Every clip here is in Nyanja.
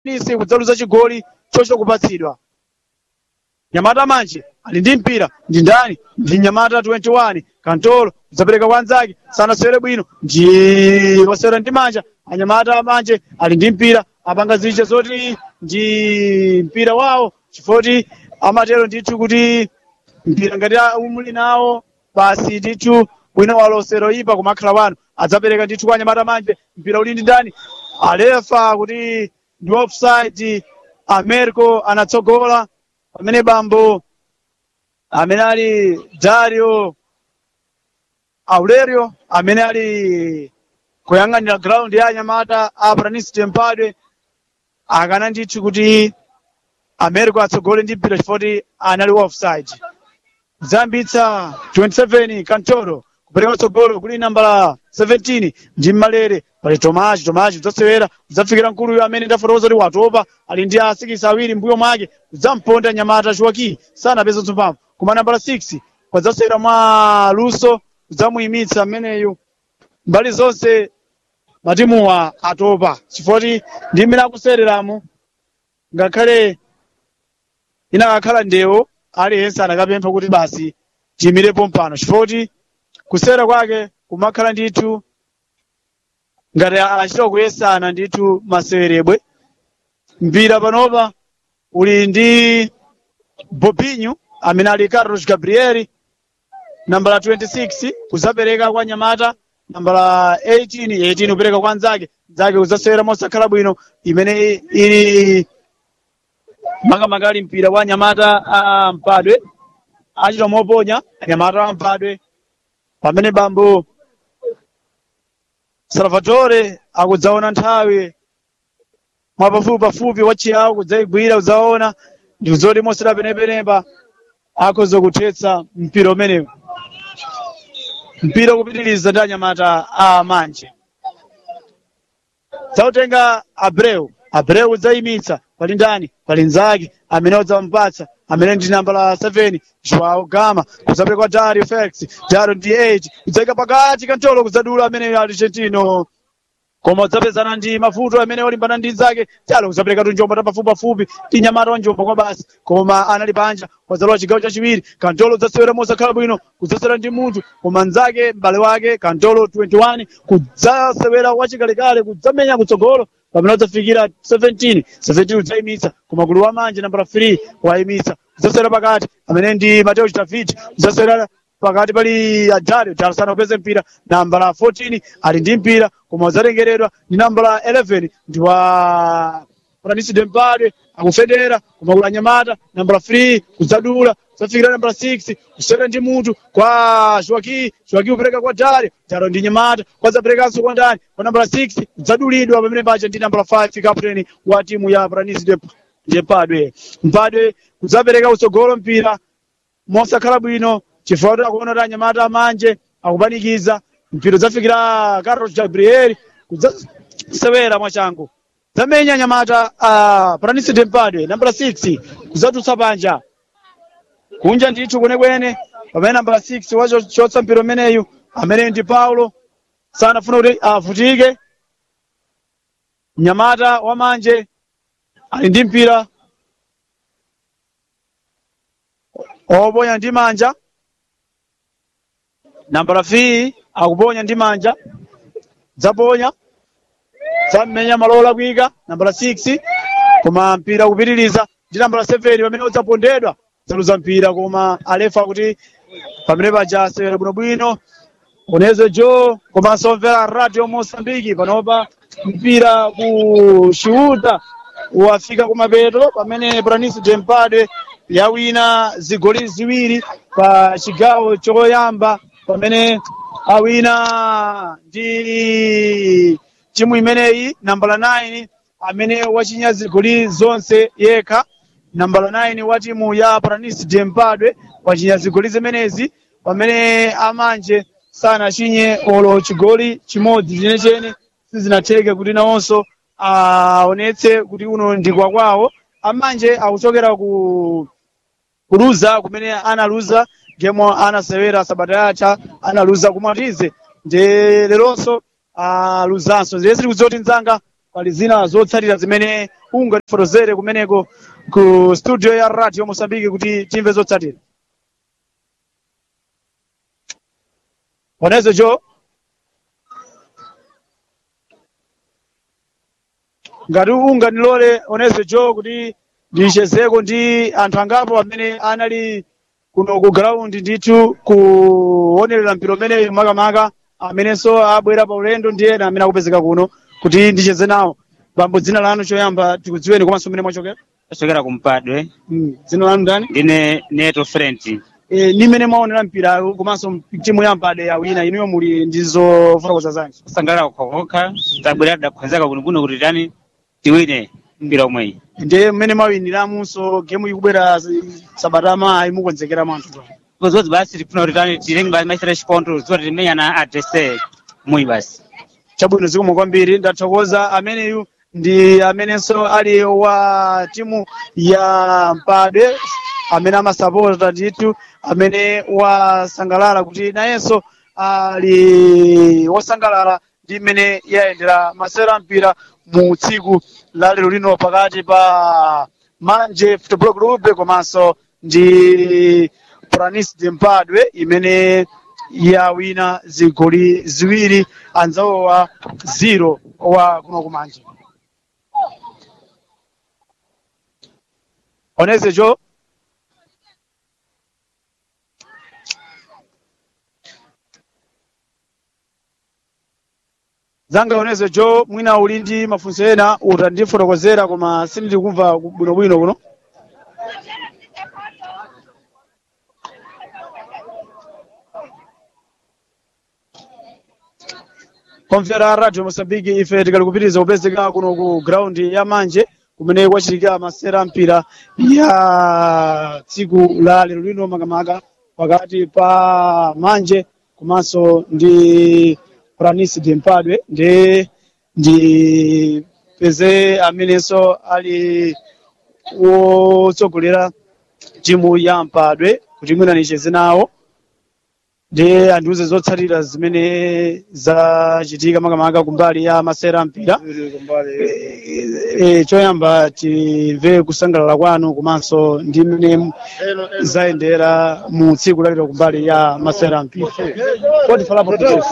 nisi kudzaluza chigoli chocho kupatsidwa nyamata manje ali ndi mpira ndi ndani ndi nyamata 21 kantolo kudzapereka kwa anzake sanasewere bwino ndi wasewera ndi manja anyamata manje ali ndi mpira apanga ziche zoti ndi mpira wawo chifoti amatero ndithu kuti mpira ngati umuli nawo basi ndithu bwino walosero ipa kumakhala wanu adzapereka ndithu kwa anyamata manje mpira uli ndi ndani alefa kuti ndi offside americo anatsogola pamene bambo amene ali dario aurelio amene ali kuyang'anira ground ya anyamata a pranis tempadwe akana ndithu kuti america atsogole ndi mpira chifoti anali offside zambitsa 27 kantoro kupereka tsogolo kuli nambala 17 ndi mmalere pali tomachi tomachi udzasewera udzafikira mkuluyo amene ndafotokoza kuti watopa ali ndi asikisi awiri mbuyo mwake udzamponda nyamata chuwaki sanapeza mphamvu koma nambala 6 kwadzasewera mwa luso udzamuyimitsa ameneyu mbali zonse matimuwa atopa chifoti ndi mmene akusereramu ngakhale inakakhala ndewo aliyense anakapempha kuti basi tiyimirepo mpano chifoti kusera kwake kumakhala ndithu ngati achita kuyesana ndithu masewerebwe mpira panopa uli ndi bobinho amene ali carlos gabrieli nambala 26 kuzapereka kwa nyamata nambala 18 18 kupereka kwa nzake nzake kuzasewera mosakhala bwino imene ili makamaka ali mpira wa nyamata a mpadwe achita moponya nyamata a mpadwe pamene bambo salvatore akudzaona nthawi mwapafupi pafupi wachiyawo kudzayigwira udzaona ndi zoti mosera penepenepa akhoza kuthetsa mpira umenewu mpira kupitiriza ndi anyamata a manje dzautenga abreu abreu udzayimitsa pali ndani pali nzake amene udzamupatsa amene ndi namba la 7 joao gama kudzapereka kwa dario felix dario ndi 8 kudzayika pakati kantolo kudzadula amene argentino koma udzapezana ndi mavuto amene olimbana ndi nzake chalo kudzapereka tu njombo tapafupi pafupi ndi nyamata wa njombo kwa basi koma anali panja wadzalowa chigawo chachiwiri kantolo udzasewera mosakhala bwino kudzasewera ndi munthu koma nzake m'bale wake kantolo 21 kudzasewera wachikalekale kudzamenya kutsogolo pamene udzafikira 17 17 udzayimitsa koma gulu wa manje nambala 3 wayimitsa udzasewera pakati amene ndi mateo david udzasewera pakati pali adari udari sana kupeze mpira nambala 14 ali ndi mpira koma udzatengeredwa ndi nambala 11 ndi wa francis dempade akufedera koma kula nyamata nambala 3 kudzadula udzafikira nambala 6 kusewera ndi mutu kwa joaki joaki kupereka kwa dari daro ndi nyamata kwadzaperekanso kwa ndani kwa nambala 6 kudzadulidwa pamene paja ndi nambala 5 captain wa timu ya francis dempade mpadwe kudzapereka utsogolo mpira mosakhala bwino chifukwa kuti akuona kuti anyamata amanje akupanikiza mpira udzafikira carlos gabriel kudzasewera mwachangu dzamenya anyamata a pranis dempadwe nambala 6 kudzatulutsa panja kunja ndithu kwenekwene pamene nambala 6 wachotsa mpira umeneyu amene ndi paulo sanafuna kuti avutike mnyamata wamanje ali ndi mpira oponya ndi manja nambala fi akuponya ndi manja dzaponya dzammenya malola kuika nambala 6 koma mpira kupitiriza ndi nambala 7 pamene udzapondedwa dzaluza mpira koma alefa kuti pamene paja asewera bwinobwino unezo jo komanso mvera radio mosambiki panopa mpira kuxiuta wafika kumapeto pamene pranis dempadwe yawina zigoli ziwiri pa chigawo choyamba pamene awina ndi timu imeneyi nambala 9 amene wachinya zigoli zonse yekha nambala 9 wa timu ya pranis dempadwe wachinya zigoli zimenezi pamene amanje sanachinye olo chigoli chimodzi chenechene sizinatheke kuti nawonso aonetse kuti uno ndi kwakwawo amanje akuchokera ku kuluza kumene analuza gemo anasewera sabata yatha analuza kumatize nde leronso aluzanso zile sili kudziwa kuti mzanga pali zina zotsatira zimene ungatifotozere kumeneko ku studio ya radio mosambiki kuti timve zotsatira onezo jo ngati unganilole onezo jo kuti ndichezeko ndi anthu angapo amene anali kuno ku ground ndithu kuonerera mpira umeneyu makamaka amenenso abwera pa ulendo ndi ena amene akupezeka kuno kuti ndicheze nawo bambo dzina lanu choyamba tikudziweni komanso mmene mwachokera kuchokera kumpadwe mm. dzina lanu ndani ndine neto frent e, ni mmene mwaonera mpira komanso timu ya mpade yawina inuyo muli ndizofotokoza zanji kusangalala kukhokha tabwera tidakhwezeka kunokuno kuti tani tiwine mpira umweyi ndiye mmene mwawiniramunso gemu ikubwera zi- sabata amayi mukonzekera mwanthu kozodzi basi tifuna kuti tani tilenge basi maisera chipontho ziwa timenyana adrese muyi basi chabwino zikomo kwambiri ndathokoza ameneyu ndi amenenso ali wa timu ya mpade amene amasapota ndithu amene wasangalala kuti nayenso ali wosangalala ndi mmene yayendera masera mpira mu tsiku la lero lino pakati pa manje football club komanso ndi pranis de mpadwe imene yawina zigoli ziwiri anzawo wa zero wa kuno kumanje oneze jo zanga oneze jo mwina uli ndi mafunso ena utandifotokozera koma sindili kumva bwinobwino kuno omvera radio mosambiki ife tikali kupitiriza kupezeka kuno ku ground ya manje kumene kwachitika masera mpira ya tsiku la lero lino makamaka pakati pa manje komanso ndi pranis de mpadwe ndi ndi peze amenenso ali wotsogolera timu ya mpadwe kuti mwina nicheze nawo ndi andiuze zotsatira zimene zachitika makamaka kumbali ya masera mpira e, choyamba timve kusangalala kwanu komanso ndi mmene zayendera mu tsiku lalero kumbali ya masera mpira pode falar português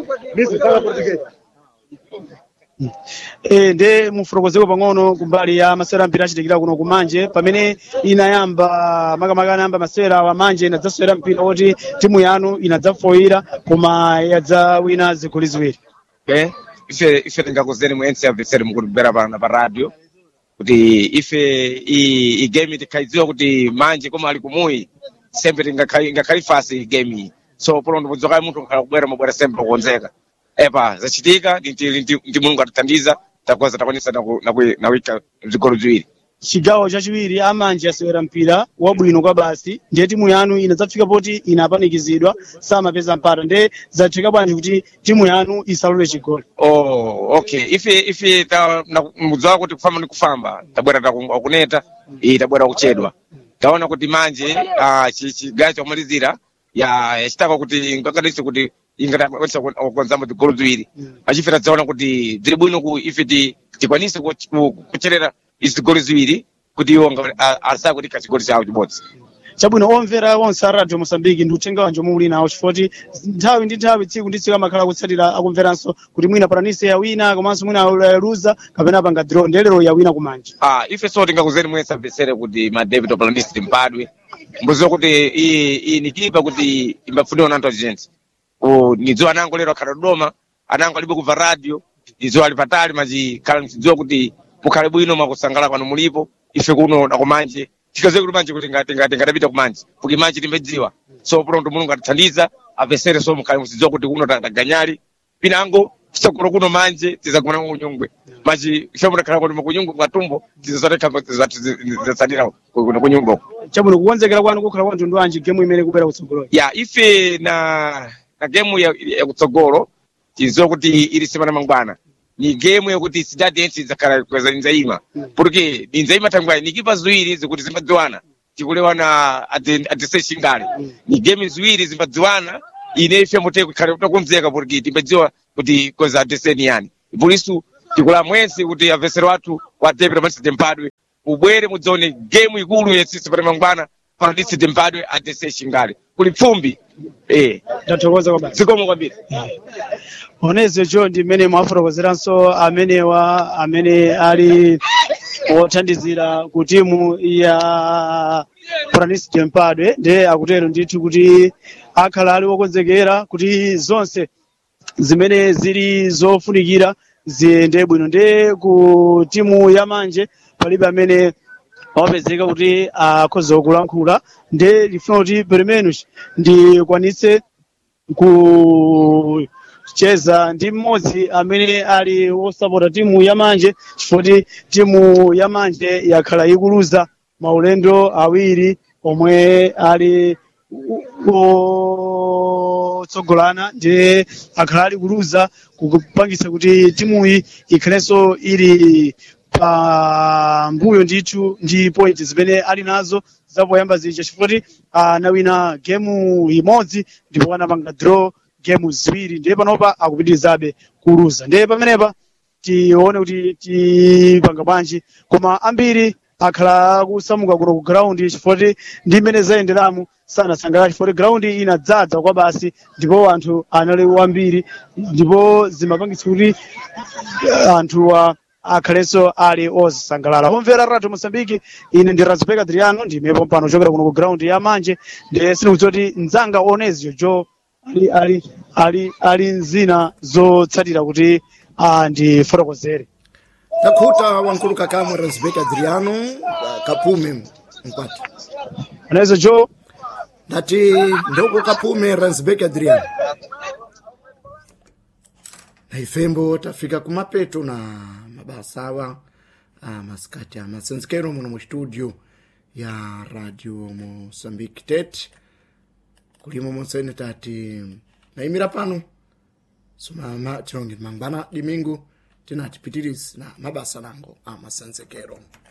e, nde mufotokozeko pang'ono kumbali ya masera mpira achitikira kuno kumanje pamene inayamba makamaka anayamba masera wa manje inadzasewera mpira woti timu yanu inadzafoyira koma yadzawina zigoli ziwiri okay ife ife tingakuzeni muense abveseri mukutibwera pano pa radio kuti ife i, i game tikhaidziwa kuti manje koma ali kumuyi sempe tingakhali ingakhali fasi i game iyi so polo ndipodzoka munthu nkhala kubwera mabwera sempe kukonzeka epa zachitika ndi ndi mulungu atithandiza takoza takwanisa naku- naku- nawika zigolo ziwiri chigawo chachiwiri amanje asewera mpira wabwino kwa basi ndiye timu yanu inadzafika poti inapanikizidwa samapeza mpata nde zathika bwanji kuti timu yanu isalole chigoli oh okay ife ife ta na- mudziwa kuti kufamba ni kufamba tabwera taku- akuneta iyi tabwera kuchedwa taona kuti manje ah, chi- chigawo chomalizira ya yachitaka kuti ngakadisi kuti ingatakwanisa kukonzamo tigolo ziwiri achife tadzaona kuti bziri bwino ku ife ti- tikwanise ku- ku- kucherera izi tigolo ziwiri kuti iwo nga- a- asaka kuti kachigoli chawo chibodzi chabwino omvera onse a radio mosambiki ndi uthenga wanji omwe muli nawo chifukwa nthawi ndi nthawi tsiku ndi tsiku amakhala akutsatira akumveranso kuti mwina paranise yawina komanso mwina yaluza kapena apanga draw ndiye lero yawina kumanje Ah, ife so tingakuzeni mwese abvesere kuti ma david oplanist mpadwe mbuziwa kuti iyi iyi ni kipa kuti imbafuniwa na anthu azhenzi nidziwa anango lero akhala dodoma anango alibe kubva radio nidziwa ali patali machi khala nichidziwa kuti mukhale bwino mwakusangala kwanu mulipo ife kuno nakumanje tikaziwe kuti manje kuti ngati ngati ngatapita kumanje kuti manje timbedziwa so pronto mulungu atithandiza apesere so mukhale muchidziwa kuti kuno taganyali pinango tisagolo kuno manje tizagona kunyungwe machi ifemudakhala kuti mukunyungwe kwatumbo tizatsadira kuno kunyumba uko chabwino kukonzekera kwanu kukhala kwa mtundu wanji gemu imene ikubwera kutsogoloyi ya ife na na gemu ya, ya kutsogolo tiziwa kuti ili semana mangwana ni gemu yakuti sidadi yense idzakhala kweza inzaima porque inzaima tangwani ni kipa ziwiri zikuti zimbadziwana tikulewana adise shingale ni gemu ziwiri zimbadziwana ine ife mute kukhale takumzeka porque timbadziwa kuti kweza adise ni yani por isso tikula mwezi kuti avesero wathu wa debito panisite mpadwe ubwere mudzaone gemu ikulu yesisi pati mangwana panisite mpadwe adese chingale kuli pfumbi eh ndathokoza kwabasi zikomo kwambiri onezo jo ndi mmene mwafotokozeranso amenewa amene ali othandizira ku timu ya pranis jempadwe nde akutero ndithu kuti akhala ali wokonzekera kuti zonse zimene zili zofunikira ziyende bwino nde ku timu ya manje palibe amene wapezeka kuti akhoza kulankhula nde lifuna kuti peremenos ndikwanitse kucheza ndi mmodzi amene ali wosapota timu ya manje chifukwa timu ya manje yakhala ikuluza maulendo awiri omwe ali otsogolana ndi akhala ali kuluza kupangisa kuti timuyi ikhalenso ili pambuyo ndithu ndi point zimene ali nazo zapoyamba zija chifukwa anawina gemu imodzi ndipo anapanga draw gemu ziwiri ndiye panopa akupitirizabe kuluza ndiye pamenepa tione kuti tipanga bwanji koma ambiri akhala akusamuka kuno ku ground chifukwa ndi mmene zayenderamo sanasangalala chifukwa ground inadzaza kwa basi ndipo anthu anali wambiri ndipo zimapangitsa kuti anthuwa akhalenso ali osangalala omvera radio mosambiki ine ndi razipeka adriano ndimepo pano chokera kuno ku ground ya manje ndiye sindikudziwa kuti mdzanga onezio jo ali ali ali ali nzina zotsatira kuti ah, ndifotokozere takhuta wankulu kakamwe razibek adriano uh, kapume mkwati onezo jo ndati ndoko kapume razibek adriano na ifembo tafika kumapeto na mabasa awa ah, masikati a masenzekero muno mu studio ya radio mosambiki tet kulimo monsene tati naimira pano sumama tilonge mangwana dimingu tinatipitirizi na mabasa nango a masenzekero